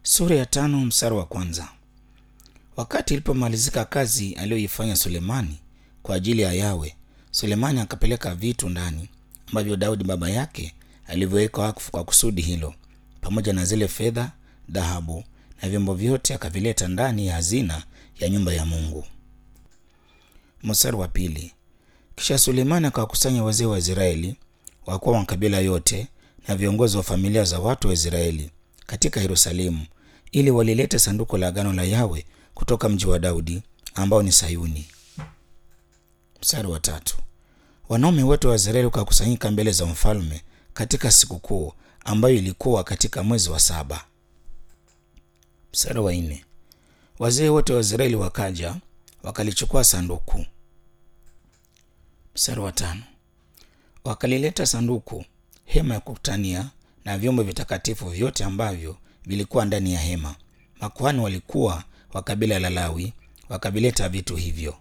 Sura ya tano mstari wa kwanza. Wakati ilipomalizika kazi aliyoifanya Sulemani kwa ajili ya Yawe, Sulemani akapeleka vitu ndani ambavyo Daudi baba yake alivyoweka wakfu kwa kusudi hilo, pamoja na zile fedha, dhahabu na vyombo vyote akavileta ndani ya hazina ya nyumba ya Mungu. Mstari wa pili. Kisha Sulemani akawakusanya wazee wa Israeli, wakuu wa makabila yote na viongozi wa familia za watu wa Israeli katika Yerusalemu ili walilete sanduku la agano la Yawe kutoka mji wa Daudi ambao ni Sayuni. Mstari wa tatu. Wanaume wote wa Israeli wakakusanyika mbele za mfalme katika sikukuu ambayo ilikuwa katika mwezi wa saba. Mstari wa nne. Wazee wote wa Israeli wakaja wakalichukua sanduku. Mstari wa tano. Wakalileta sanduku, hema ya kukutania na vyombo vitakatifu vyote ambavyo vilikuwa ndani ya hema. Makuhani walikuwa wa kabila la Lawi wakavileta vitu hivyo.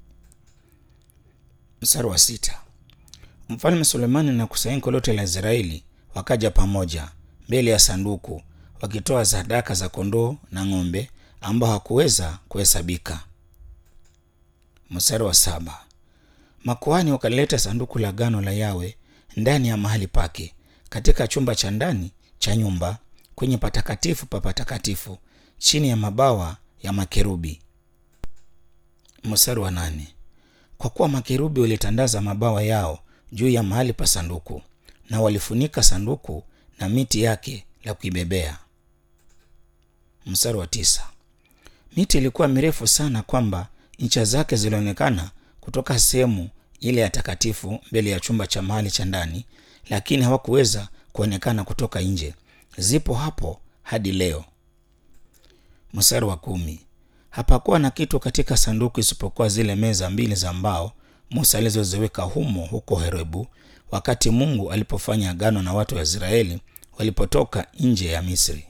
Mstari wa sita. Mfalme Sulemani na kusanyiko lote la Israeli wakaja pamoja mbele ya sanduku wakitoa sadaka za kondoo na ng'ombe ambao hakuweza kuhesabika. Mstari wa saba. Makuhani wakalileta sanduku la agano la Yawe ndani ya mahali pake katika chumba cha ndani cha nyumba kwenye patakatifu pa patakatifu chini ya mabawa ya makerubi. Mstari wa nane. Kwa kuwa makerubi walitandaza mabawa yao juu ya mahali pa sanduku na walifunika sanduku na miti yake la kuibebea. Mstari wa tisa. Miti ilikuwa mirefu sana kwamba ncha zake zilionekana kutoka sehemu ile ya takatifu mbele ya chumba cha mahali cha ndani, lakini hawakuweza kuonekana kutoka nje. Zipo hapo hadi leo. Mstari wa kumi. Hapakuwa na kitu katika sanduku isipokuwa zile meza mbili za mbao Musa alizoziweka humo huko Horebu, wakati Mungu alipofanya agano na watu wa Israeli walipotoka nje ya Misri.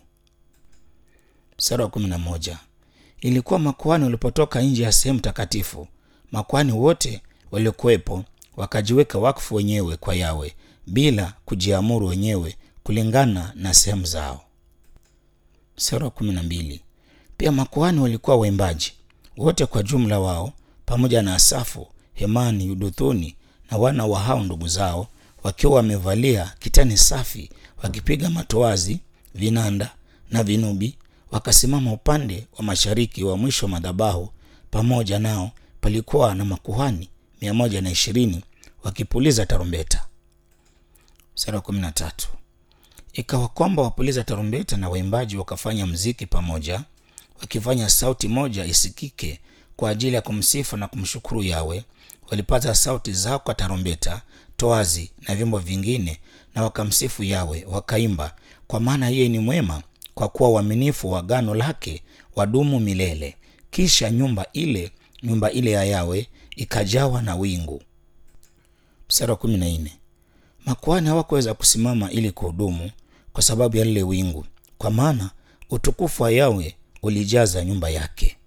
Mstari wa kumi na moja. Ilikuwa makuhani walipotoka nje ya sehemu takatifu, makuhani wote waliokuwepo wakajiweka wakfu wenyewe kwa Yawe bila kujiamuru wenyewe kulingana na sehemu zao. Mstari wa kumi na mbili. Pia makuhani walikuwa waimbaji wote kwa jumla wao pamoja na Asafu, Hemani, Yuduthuni na wana wa hao ndugu zao wakiwa wamevalia kitani safi, wakipiga matoazi, vinanda na vinubi, wakasimama upande wa mashariki wa mwisho wa madhabahu. Pamoja nao palikuwa na makuhani mia moja na ishirini wakipuliza tarumbeta. Mstari wa kumi na tatu. Ikawa kwamba wapuliza tarumbeta na waimbaji wakafanya mziki pamoja, wakifanya sauti moja isikike kwa ajili ya kumsifu na kumshukuru Yawe. Walipaza sauti zao kwa tarumbeta, toazi na vyombo vingine, na wakamsifu Yawe, wakaimba, kwa maana yeye ni mwema, kwa kuwa uaminifu wa agano lake wadumu milele. Kisha nyumba ile nyumba ile ya Yawe ikajawa na wingu. Mstari wa kumi na nne. Makuhani hawakuweza kusimama ili kuhudumu kwa sababu ya lile wingu, kwa maana utukufu wa Yawe ulijaza nyumba yake.